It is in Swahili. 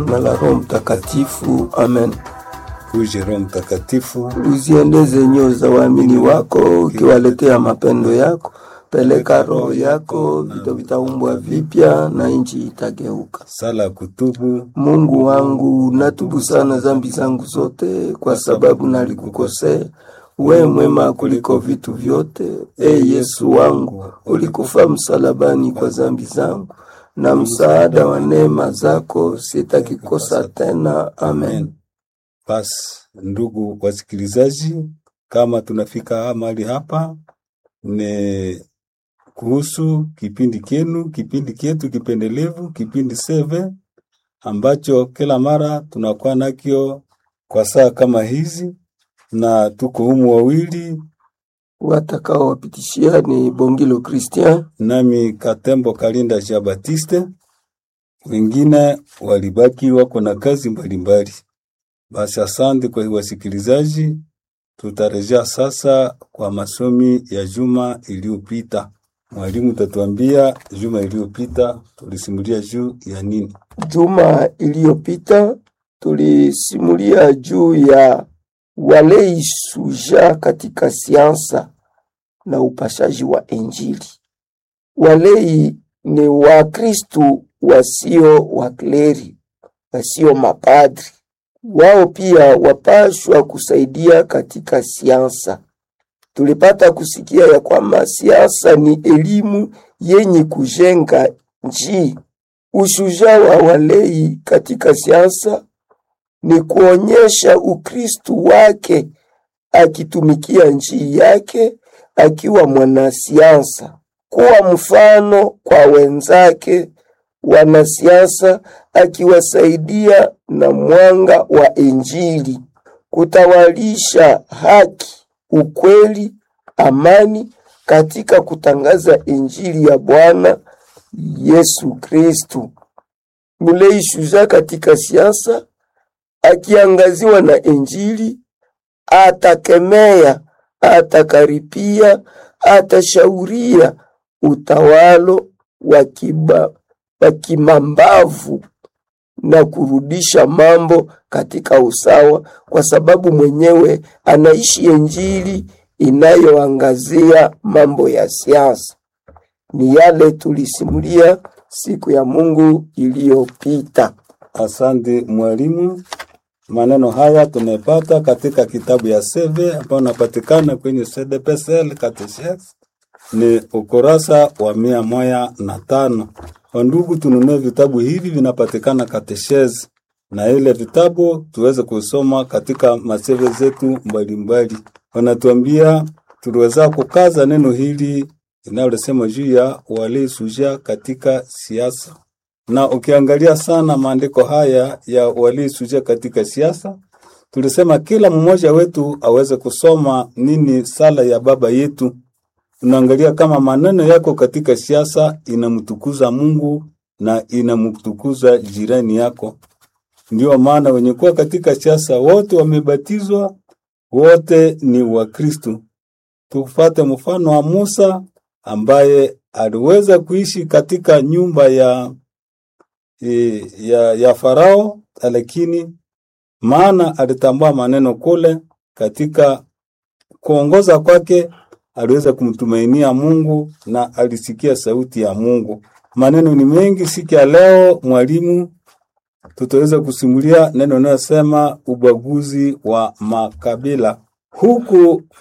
na la Roho Mtakatifu. Amen. Uje Roho Mtakatifu, Uziendeze nyoyo za waamini wako, ukiwaletea mapendo yako. Peleka roho yako, vitu vitaumbwa vipya na nchi itageuka. sala ya kutubu. Mungu wangu, natubu sana dhambi zangu zote, kwa sababu nalikukosea. We mwema kuliko vitu vyote. E Yesu wangu, ulikufa msalabani kwa dhambi zangu, na msaada wa neema zako sitaki kosa tena. Amen. Basi ndugu wasikilizaji, kama tunafika mahali hapa, ni kuhusu kipindi kenu, kipindi kyetu kipendelevu, kipindi seve ambacho kila mara tunakuwa nakyo kwa saa kama hizi, na tuko humu wawili, Watakao wapitishia ni Bongilo Christian nami Katembo Kalinda Jean Baptiste, wengine walibaki wako na kazi mbalimbali. Basi asante kwa wasikilizaji, tutarejea sasa kwa masomi ya juma iliyopita. Mwalimu tatuambia juma iliyopita tulisimulia juu ya nini? Juma iliyopita tulisimulia juu ya walei suja katika siansa na upashaji wa Injili. Walei ni Wakristu wasio wakleri, wasio mapadri. Wao pia wapashwa kusaidia katika siansa. Tulipata kusikia ya kwamba siasa ni elimu yenye kujenga nchi. Ushujaa wa walei katika siasa ni kuonyesha Ukristu wake akitumikia nchi yake akiwa mwanasiasa, kuwa mfano kwa wenzake wanasiasa, akiwasaidia na mwanga wa Injili, kutawalisha haki, ukweli, amani katika kutangaza Injili ya Bwana Yesu Kristu. Mulei shujaa katika siasa akiangaziwa na Injili, atakemea, atakaripia, atashauria utawalo wa kiba- wa kimambavu na kurudisha mambo katika usawa, kwa sababu mwenyewe anaishi Injili inayoangazia mambo ya siasa. Ni yale tulisimulia siku ya Mungu iliyopita. Asante mwalimu. Maneno haya tumepata katika kitabu ya Seve ambayo unapatikana kwenye CDPSL Catechesis, ni ukurasa wa mia moja na tano. Wandugu, tununue vitabu hivi, vinapatikana Catechesis, na ile vitabu tuweze kusoma katika maseve zetu mbalimbali. Wanatuambia tuliweza kukaza neno hili linalosema juu ya walei suja katika siasa na ukiangalia sana maandiko haya ya waliosuja katika siasa, tulisema kila mmoja wetu aweze kusoma nini sala ya baba yetu. Unaangalia kama maneno yako katika siasa inamtukuza Mungu na inamtukuza jirani yako. Ndio maana wenye kuwa katika siasa wote wamebatizwa, wote ni Wakristu. Tufate mfano wa Musa ambaye aliweza kuishi katika nyumba ya e, ya, ya Farao, lakini maana alitambua maneno kule, katika kuongoza kwake aliweza kumtumainia Mungu na alisikia sauti ya Mungu. Maneno ni mengi siku ya leo, mwalimu, tutaweza kusimulia neno linalosema ubaguzi wa makabila. Huku